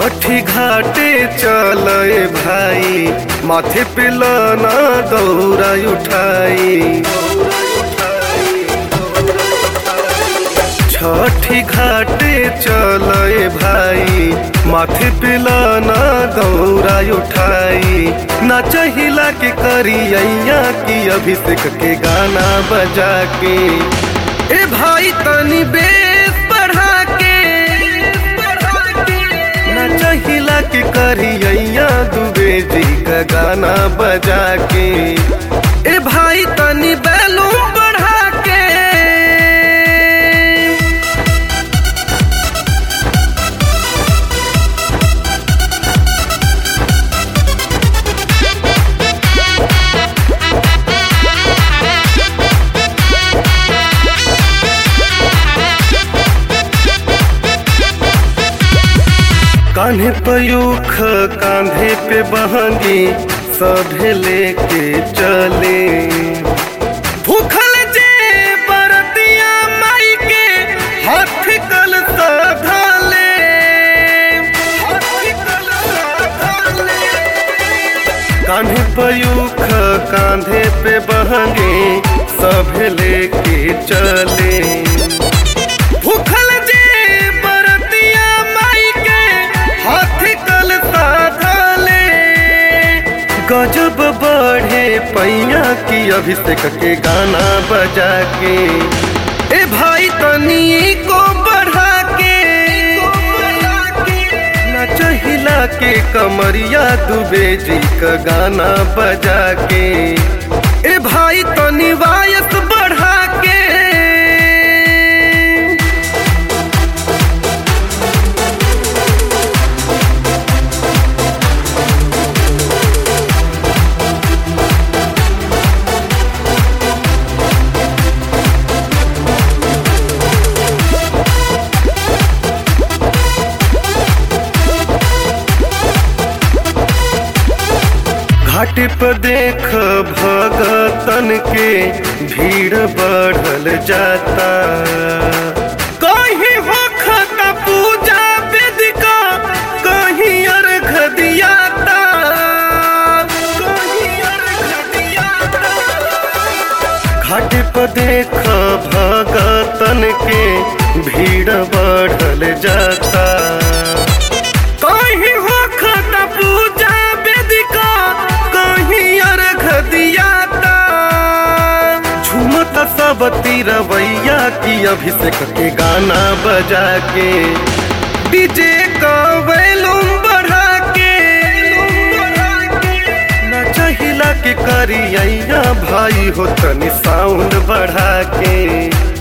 छठी घाटे चले भाई माथे पे लाना दौरा उठाई छठी घाटे चले भाई माथे पे लाना दौरा उठाई ना चाहिला के करिया की अभिषेक के गाना बजा के ए भाई तनी बेस बढ़ा के ना चाहिला के करिया दुबे जी का गाना बजा के ए भाई तनी बैलूम बढ़ा के कान्हे पयूख कांधे पे बहंगी सभे लेके चले भूखल जे बरतिया माई के हाथ कल साधले हाथ कल साधले कान्हे पयूख कांधे पे बहंगे सभे लेके चले भूखल जे बरतिया माई के हाथ कल साधले गजब बढ़े पैया की अभिषेक के गाना बजा के ए भाई तनी को बढ़ा के ना चाहिला के कमरिया दुबे जी का गाना बजा के ए भाई तनी वायस बढ़ा के घाट पर देख भगतन के भीड़ बढ़ल जाता कहीं होखता पूजा वेदिका कहीं अर्घ दियाता कहीं अर्घ दियाता घाट पर देख भगतन के भीड़ बढ़ल जाता कहीं होखत पूजा वेदिका कहीं अर्घ दियाता झूमत सब तिरवैया की अभिषेक के गाना बजा के डीजे का वैलूम बढ़ा के ना चाहिला के करिया भाई हो तनी साउंड बढ़ा के